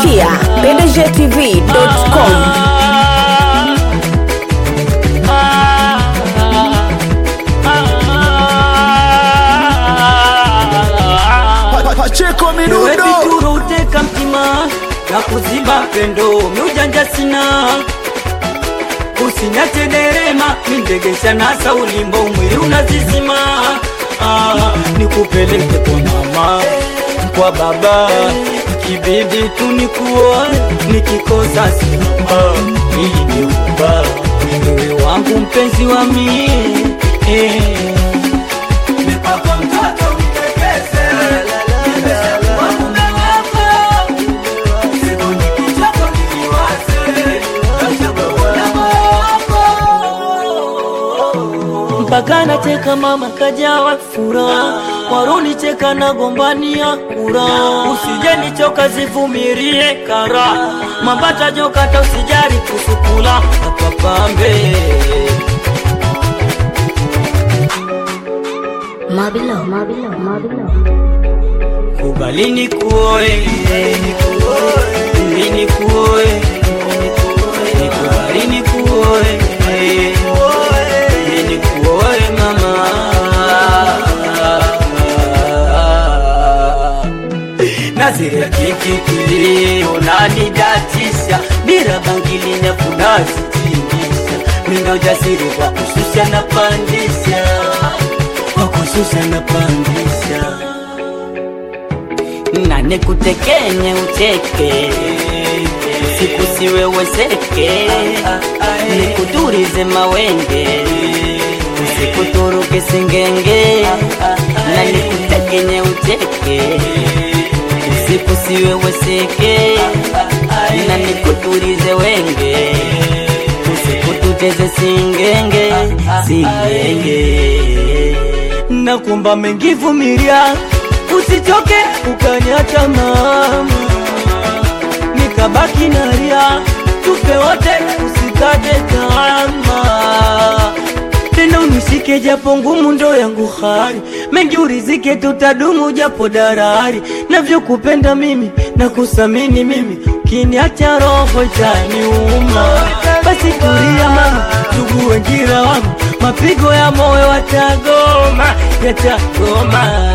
kupitia pdgtv.com. Pacheko Ewe Midundo vituro uteka mtima na kuziba pendo miujanja sina usinyache derema mindegesha nasa ulimbo mwili unazizima ah, nikupeleke kwa mama kwa baba kibidi tu nikuoa nikikosa simama ili niuba wewe wangu mpenzi wa mie eh. Nipako mtoto mtekeze Nimeshakuwa mume wako Siku nikichoka nikiwaze Nashakuwa na wako mpaka nacheka mama kajawa furaha waruni cheka na gombania kura usije nichoka zivumirie kara mambata jokata usijari kusukula apapambe Mabilo, Mabilo, Mabilo. kubali nikuoe Kubali nikuoe Nikubali nikuoe Nikuoe mama Nazire kikikili unanidatisha Bira bangili na funazitingisha Mina ujasiri kwa kushusha na pandisha Kwa kushusha na pandisha na nikutekenye ucheke siku siweweseke nikudurize mawenge usikuturuke singenge na nikutekenye ucheke usiku siweweseke na nikuturize wenge usikututeze singenge singenge nakumba mengivumilia usichoke ukaniacha mama nikabaki nalia tupe wote usikate tamaa tena unishike japo ngumu ndo yangu hali mengi urizike tutadumu japo darari navyokupenda mimi na kusamini mimi kiniacha roho itaniuma basi tulia mama ndugu wenjira wangu mapigo ya moyo watagoma yatagoma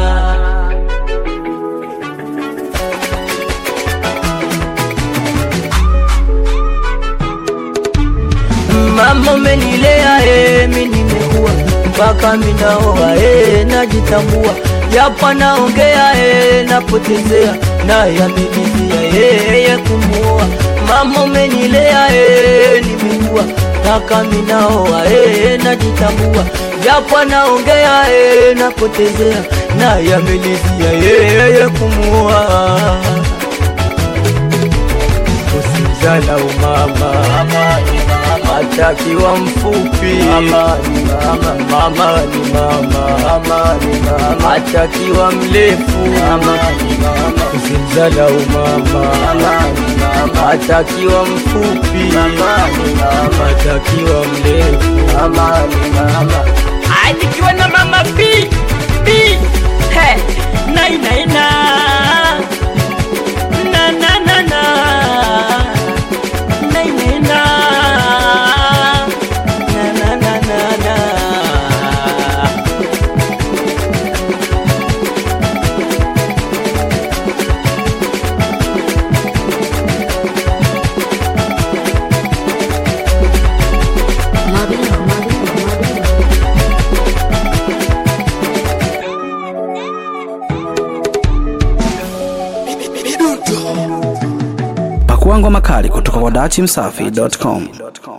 mama umenilea eh, mi nimekuwa mpaka minaoa eh, najitambua japo naongea eh, napotezea naye amenizia yeye kumuoa mama umenilea eh, nimekuwa mpaka minaoa eh, najitambua japo naongea eh, napotezea naye amenizia yeye kumuoa usimzala umama atakiwa mfupi mama ni mama, mama ni mama, atakiwa mrefu usimzala umama atakiwa mfupi atakiwa mrefu Ai, nikiwa na mama B B he nai nai na na na na na nai nai na na na na na na Mabilo, Mabilo, Mabilo. Pakuangwa makali kutoka kwa dachimsafi.com.